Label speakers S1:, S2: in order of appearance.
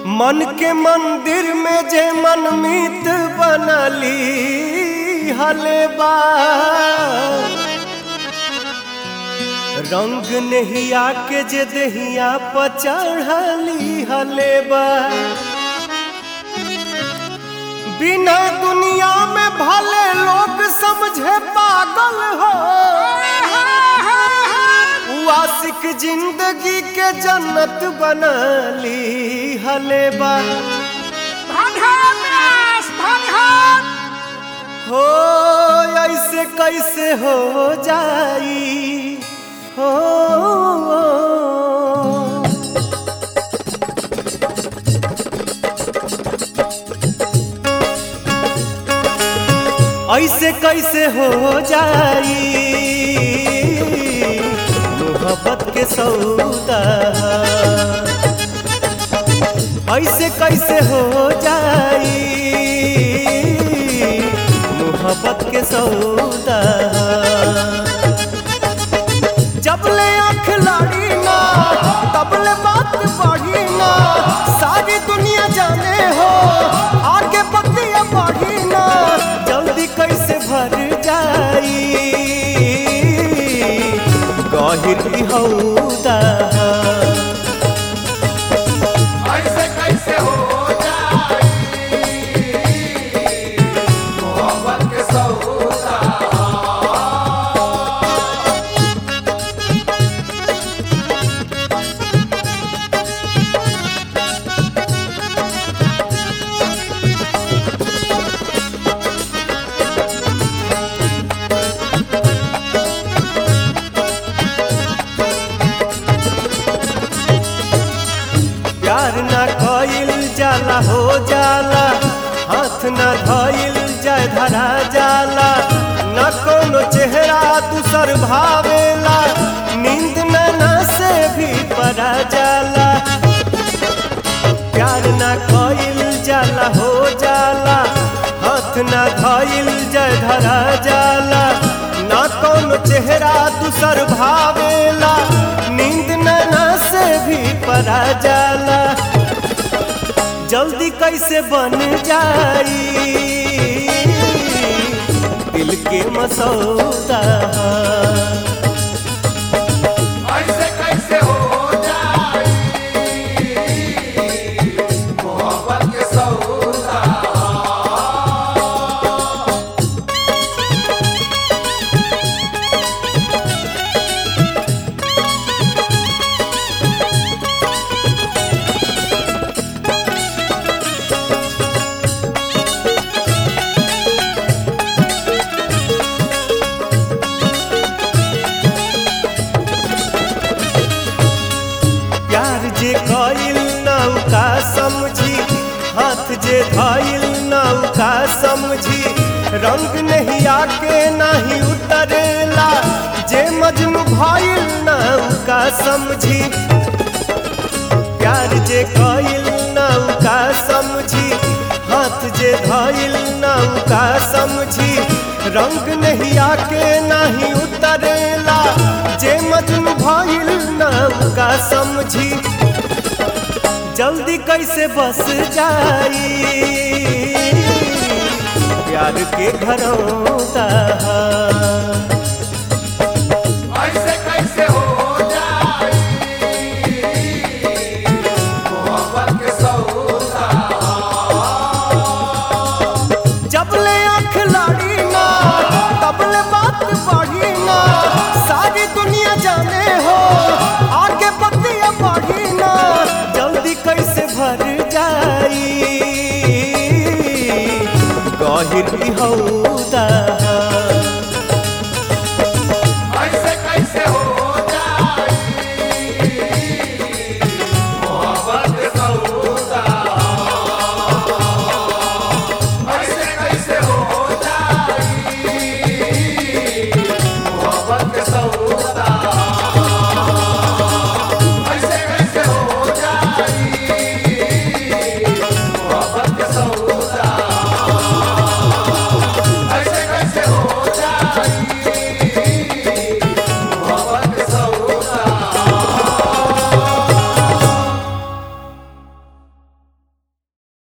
S1: मन के मंदिर में जे मनमीत बनली हलेबा रंग नहिया के जे दहिया पर चढ़ली हलेबा बिना दुनिया में भले लोग समझे पागल हो उ आशिक जिंदगी के जन्नत बनली हलेबा हो ऐसे कैसे हो जाई हो ऐसे कैसे हो जाई मोहब्बत के सौदा ऐसे कैसे हो जाई मोहब्बत के सौदा जब ले आँख लाड़ी ना तब ले बात बढ़ी ना सारी दुनिया जाने हो आगे बतिया बढ़ी ना जल्दी कैसे भर जाई गहिर की हौदा
S2: ऐसे कैसे हो जाई मोहब्बत के सौदा
S1: प्यार ना कइल जाला हो जाला हाथ ना धइल जाय धरा जाला न कोनो चेहरा दूसर भावेला नींद नैना से भी परा जाला प्यार ना कइल जाला हो जाला हाथ ना धइल जाय धरा जाला ना कोनो चेहरा दूसर भावेला नींद नैना से भी परा जाला जल्दी कैसे बन जाई दिल के मसौदा
S2: ऐसे कैसे हो जाई मोहब्बत के सौदा
S1: प्यार जे कइल नौका समझी हाथ जे धइल नौका समझी रंग नहीं आके नहीं उतरेला जे मजनू भइल नौका समझी प्यार जे कइल नौका समझी हाथ जे धइल नौका समझी रंग नहीं आके नहीं उतरेला जे मजनू भइल नौका समझी जल्दी कैसे बस जाई प्यार के घरौदा